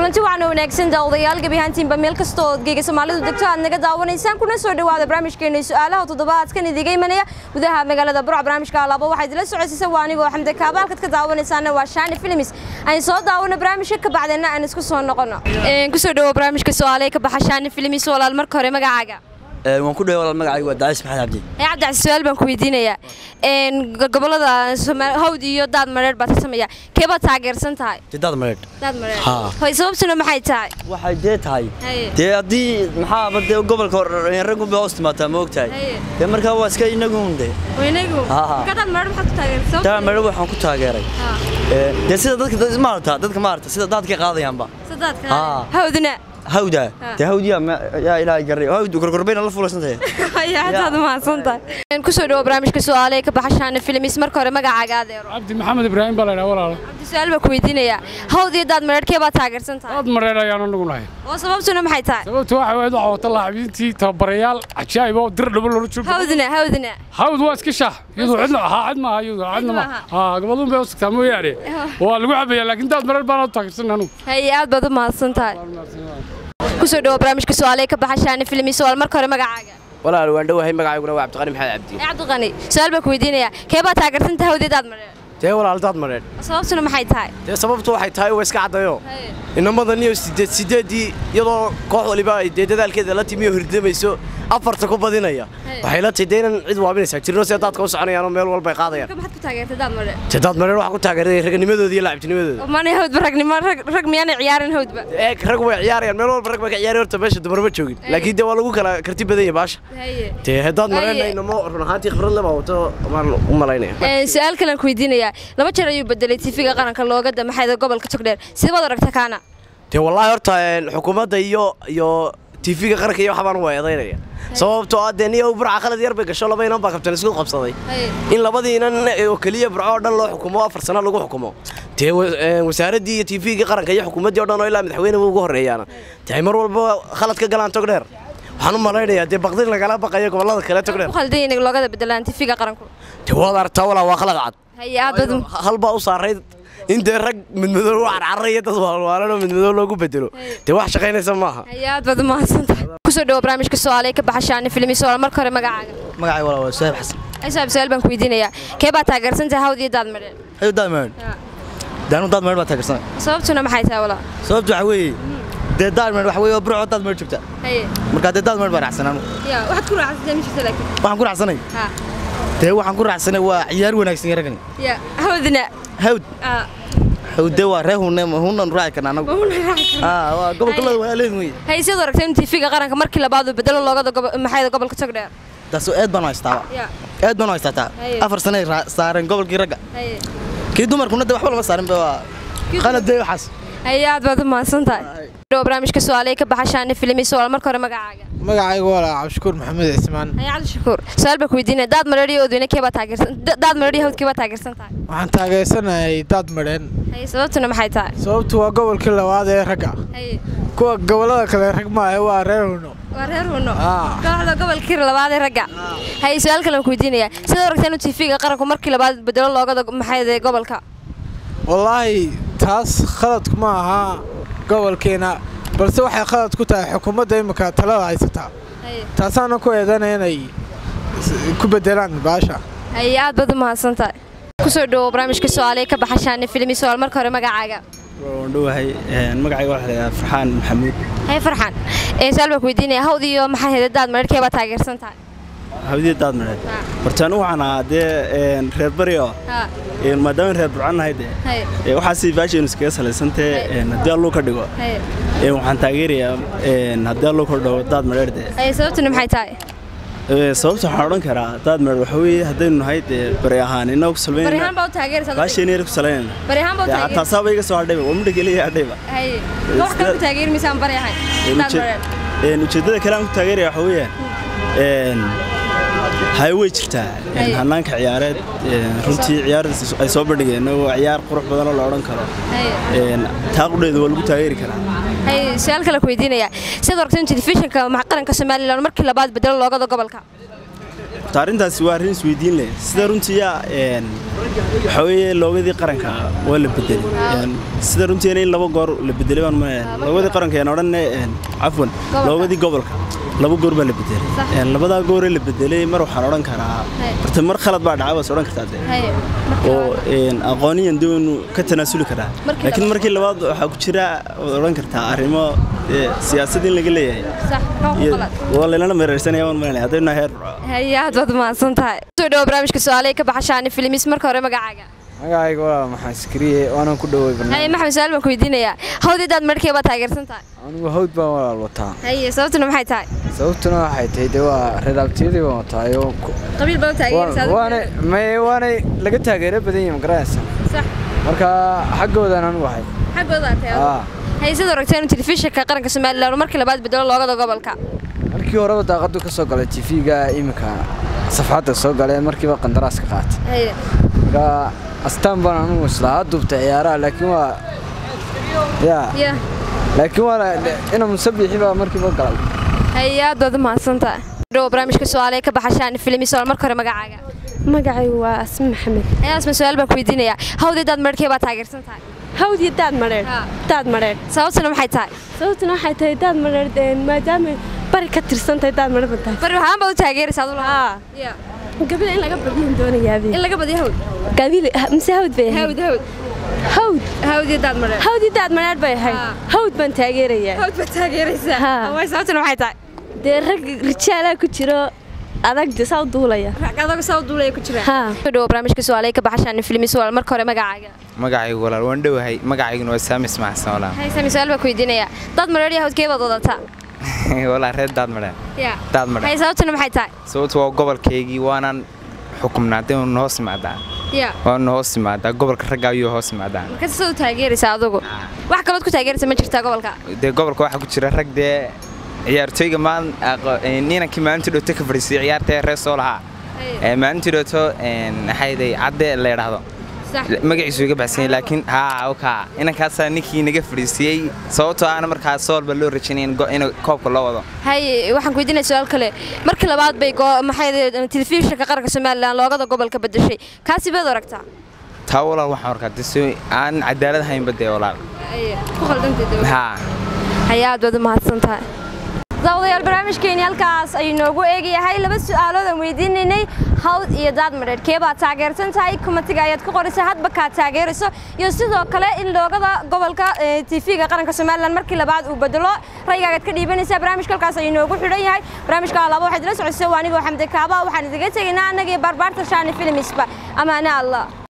kulanti waxaana wanaagsan daawadayaal gebi ahaantiinba meel kasta oo geega soomaalidu degto aad naga daawanaysaan kuna soo dhawaada barnaamijkeena su'aalaha toddobaadkan idiga imanaya gudaha magaalada burca barnaamijka alaabo waxaa idila socodsiisa waa anigoo xamde kaaba halkaad ka daawanaysaana waa shaani films aan soo daawano barnaamijka ka bacdeenna aan isku soo noqono kusoo dhawo barnaamijka su'aalaha ka baxa shaani films walaal marka hore magacaaga waan ku dhahay walaal magacaygu waa dacis maxamed cabdi ee cabdicasi su-aal baan ku weydiinayaa gobolada hawd iyo daad mareer baad ka sameeya kee baad taageersan tahay jidad mareedh daad mareer Haa. hoy sababtuna maxay tahay waxay dee tahay Haye. dee haddii maxaaba dee gobolka raggu bay hoos timaataa ma ogtahay Haye. dee markaa waa iska inagun de weynagu Haa, haa. marka daad mareer maxaad ku taageersan daa mareedh waxaan ku taageeray Ee, dee sida dadka dad- maarata dadka maarata sida daadkay qaadayaanba sadaadka Haa. hawdna hawda Haa. dee hawdiya ma- yaa ilaahay garay hawd gorgorbayna la fulaysantahay ayaadaad mahadsan tahay kusoo dhawo barnaamijka su'aalaha ka baxa shaana filmis marka hore magacaaga adeero cabdi maxamed ibraahim baa laydhaha walaalo cabdi su-aal baan ku weydiinayaa hawd iyo daad mareer kee baad taageersan tahay aad mareer ayaan anagu nahay oo sababtuna maxay tahay sababtu waxa weyd waxaa wata laacibiintii tababarayaal cajaa'ib oo dir dhabo loola joogo hawdna hawdna hawd waa iska shaah iyadu cidna haa cid maaha iyadu cidna maaha. maaha haa gabaduun bay u sugtaa mooyaane waa lagu cabayaa laakiin daad mareer baan u taageersan anugu haye aad baad u mahadsan tahay kusoo dhawo barnaamijka su'aalaha ka baxa shaana filmis walaal marka hore magacaaga walaal waan dhowahay magacayguna waa cabdiqani maxamed cabdi ee cabdiqani su-aal baan ku weydiinayaa kee baad taageersan tahay hawd iyo daad mareer dee walaal daad mareer sababtuna maxay tahay dee sababtu waxay tahay waa iska caddayo inamadan iyo sideed sideedii iyadoo koox waliba ay dee dadaalkeeda la timi oo hirdamayso afarta ku badinaya waxay la tahay dee inan cid waabinaysaa jirno sida daadka u soconayaanoo meel walba ay qaadayaan marka maxaad ku taageertay daad mareer dee daad mareer waxaa ku taageeray raganimadooda iyo laacibtinimadooda manay hawdba ragnimo rag rag miyaanay ciyaarin hawdba eeg rag way ciyaarayaan meel walba rag bay ka ciyaari horta meesha dumar ma joogin laakiin dee waa lagu kala karti badan yahay baasha haye dee daad mareerna Aye. inamo run ahaantii khibrad leba wato maan u malaynaya Ee, su-aal kalean ku weydiinayaa laba jeer ayuu bedelay tifiga qaranka looga damaxayda gobolka togdheer sidee baad aragta kaana dee wallaahi horta een, xukuumadda iyo iyo tv-ga qaranka iyo waxbaan waa eedaynaya sababtoo ah dee niyo burca qalad yar bay gasho laba inan baa kabtan isku qabsaday in labadii inan oo keliya burco oo dhan loo xukumo afar sano lagu xukumo dee wa- een, wasaaraddii iyo tv-gii qaranka iyo xukuumaddii oo dhan oo ilaa madaxweyne ugu horreeyaana dee ay mar walba khalad ka galaan togdheer waxaan u malaynayaa dee baqdin lagala baqayo gobollada kale togdheer ku khaldan inay loogada bedelaan tifiga qaranku dee waad aragtaa walaa waa khalad cad haye aad baad u- hal baa u saarayd in dee rag midmadow u carcaraya dad waalwaalan oo midmadow loogu bedelo dee wax shaqaynaysa maaha haye aad baad u mahadsantahay kusoo dhawo barnaamijka su'aalaha ka baxa shaana filmis walaal marka hore magacaaga magacayga walaal waa suhaab xasan ay saab su-aal baan ku weydiinayaa kee baad taageersan tahay hawd iyo daad mareer hayo daad mareedh daanu daad mareedh baa taageersanay sababtuna maxay tahay walaal sababtu waxa weeye dee daad mareedh waxa weeye waa burco daad mareedh joogta haye markaa dee daad mareedh baa raacsanaa ya waxaad ku raacsatay ma jirta laakiin waxaan ku raacsanay ha dee waxaan ku raacsanay waa ciyaar wanaagsan iyo ragani ya hawdna hawd ah hawd dee waa ree hunne hunnan raaci karna anagu ma una raaci karno. aa waa gobolkalada waa leen wey haye sidaad aragtay in tifiga qaranka markii labaad uu bedelo loogada gobo- maxayda gobolka togdheer taasoo aad baan u haystaaba ya aad baan u haystaataa Haye. afar sane ay raa- saareen gobolkii ragga haye kii dumarkuna dee waxba lama saarin ba waa qalad dee waxaas haye aad baad u mahadsan tahay dhawo barnaamijka su'aalaha ka baxa shaana filmis walaal marka hore magacaaga magacaygu waa cabdishakuur maxamed cismaan haye cali shakuur su-aal baan ku weydiinaya daad mareer iyo odweyne kee baad taageersan da- daad mareer iyo hawd kee baad taageersan tahay waxaan taageersanahay daad madheen haye sababtuna maxay tahay sababtu waa gobolkii labaad ee ragga haye kuwa gobollada kale rag maahe waa reer huno waa reer huno Ah. kooxda gobolkii labaad ee ragga haye su-aal kale aan ku weydiinayaa sidaad aragtaa inuu tifiga qaranku markii labaad bedelo loogada maxayda gobolka wallaahi taas khaladku ma aha gobolkeena balse waxay khalad ku tahay xukuumadda imika talada haysataa haye taasaana ku eedanaya inay s- ku bedelaan baasha haye aad baad u mahadsan tahay kusoo dhawo barnaamijka su'aalaha ka baxa shaana filmis walaal marka hore magacaaga waan dhowahay magacayga waxaa la yidhaha farxaan maxamuud haye farxan ee su-aal baan ku weydiinaya hawd iyo maxay hayda daad mareer kee baad taageersan tahay hawdiya daad mareed Ha. horta anigu waxaan ahaa dee een, reer bari oo ha een, maadaama reer burcan nahay dee haye ee, waxaasi baashaynu iskaga salaysantee een, haddii alluu ka dhigo haye een, waxaan taageerayaa een, haddii alluu ka dhigo daad mareer dee haye sababtuna maxay tahay Ee, sababta waxaan odhan karaa daad mareer waxa weeye haddaynu nahay dee bari ahaan innaga ku barihaan salbaynayna baa u taageeraysaa baashayna yar ku salaynayna barihaan baa u Dee, taageeraysaa taasaaba iga soo hadhayba waa midha keliya hadhayba haye wax kale ku taageermaysaan bari ahay Een, daad uje- mareer een, ujeeddada kale aan ku taageeraya waxa weeyaan een, hay way jirtaa een, Haye. hannaanka ciyaareed een, runtii ciyaardaas ay soo bandhigeen waa ciyaar qurux badan oo la odhan karo haye een, taaqudheedu waa lagu taageeri karaa haye su-aal kale ku weydiinaya sidaad aragtay in telefishinka ma- qaranka somalilan markii labaad bedelo loogada gobolka horta arrintaasi waa arrin isweydiin leh sida runtii yaa een, waxaa weeye loogadii qaranka waa la bedelay Een, sida runtiina in laba goor la bedelay baan ma loogadii qaranka aan odhan cafwan loogadii gobolka laba goor baa la bedelay Een, labadaa gooree la bedelay mar waxaan odhan karaa horta mar khalad baa dhacay baas odhan kartaa dee haye oo een, aqooniyan dee waynu ka tanaasuli karaa Markii laakiin labaad- markii labaad waxaa ku jira waad odhan kartaa arrimo ee, siyaasad in laga leeyahay sax maxaa ku iyo qalad waa laylana meeraysanaya waan malanaya haddaynu heer haye aad baad mahadsan tahay soo dhawo barnaamijka su-aalaha ka baxa shaani filimis marka hore magacaaga magacayga waa maxaa iskariye waanaan ku dhoway haye maxamed su-aal baan ku weydiinayaa hawdidaad markii baad taageersan tahay anigu hawd baan walaal wataa haye sababtuna maxay tahay sababtuna waxay tahay dee waa reer abtiyadii baan wataayo qabiil baad u taageeraysaa waanay may waanay laga taageero badan yihin magaranaysa sax marka xaggoodan anigu ahay xaggooda tahay aa haye sidoo ragteen inuu telefishinka qaranka somalilan uu markii labaad bedelo loogada gobolka markii horeba daaqadu ka soo galay tv-ga iminka safxadda soo galee markiiba qandaraaska qaatay haye marka astaan baan anigu islahaa duubtay ciyaaraha laakiin waa ya ya laakiin waa ina musabixi baa markiiba galay haye aad baad u mahadsan tahay dhawo barnaamijka su-aalaha ka baxa shaani filimis oo marka hore magacaaga magacaygu waa asmi maxamed haye asma su-aal baan ku weydiinayaa hawdidaad markii baad taageersan tahay hawdii daad madheedh Haa. daad madheedh sababtuna maxay tahay sababtuna waxay tahay daad madheedh een, maadaama bari ka tirsan tahay daad madheedh tahay bari waxaan baad u taageeraysaa aduu lahaa ya gabadha in laga badin doonayaabee in laga badiyo hawd gabiil mise hawd bay ahayd hawd hawd hawd hawdidaad maree hawdii daad madheedh bay ahayd Haa. hawd baan taageerayaa hawd baad taageeraysaa Haa. way sababtuna maxay tahay dee rag rijaalaa ku jiro adag de saa u duulaya adagu saa u duulaya ku jiraan haa soo dhawo barnaamijka su-aalaha ka baxa shaani filimis walaal marka hore magacaaga magacaygu walaal waan dhowahay magacayguna waa saamis maxsan walaal haye sami su-aal baan ku weydiinayaa dad mareer iyo hawdkee baad wadataa walaal reer daadmadhe ya daadmadhe haye sababtuna maxay tahay sababtu waa gobolkaygii waanaan xukumnaa dee waanu hoos imaadaa ya waanu hoos imaadaa gobolka ragga ayuu hoos imaadaa marka sida u taageeraysaa adugu wax kalood ku taageeraysa ma jirtaa gobolka dee gobolka waxaa ku jira rag dee ciyaartooyga maan niinankii maalintii dhooto ka fadhiisay ciyaarta ee reer soo lahaa ee maalintii dhooto maxayday cadde la yidhaahdo sax magaciisu iga baxsan yahay laakiin haa oka inankaasaa ninkii naga fadhiisiyey sababtoo aana markaas soolba loo rajaynayn in koobka loo wado haye waxaan ku weydiinaya su-aal kale markii labaad bay go- maxay telefishinka qaranka somalilan loogada gobolka bedeshay kaasi baad aragtaa taa walaal waxaan arkaa dee si aan cadaalad haynba dee walaal ku khaldantay haa haye aad baad u mahadsan tahay daawadayaal barnaamijkeeni halkaas ayuu noogu eegayahay laba su'aalood aan weydiinaynay hawd iyo daad madheer kee baad taageersan tahay kumatiga ayaad ku qoraysa hadba kaad taageerayso iyo sidoo kale in loogada gobolka tv-ga qaranka somalilan markii labaad uu bedelo raygaagaad ka dhiibanaysaa barnaamijka halkaas ayuu noogu xidhan yahay barnaamijka laba waxaad ila socodsa waa anigoo xamdi kaaba waxaan idiga tegaynaa annagii barbaarta shaani filmisba amaane allah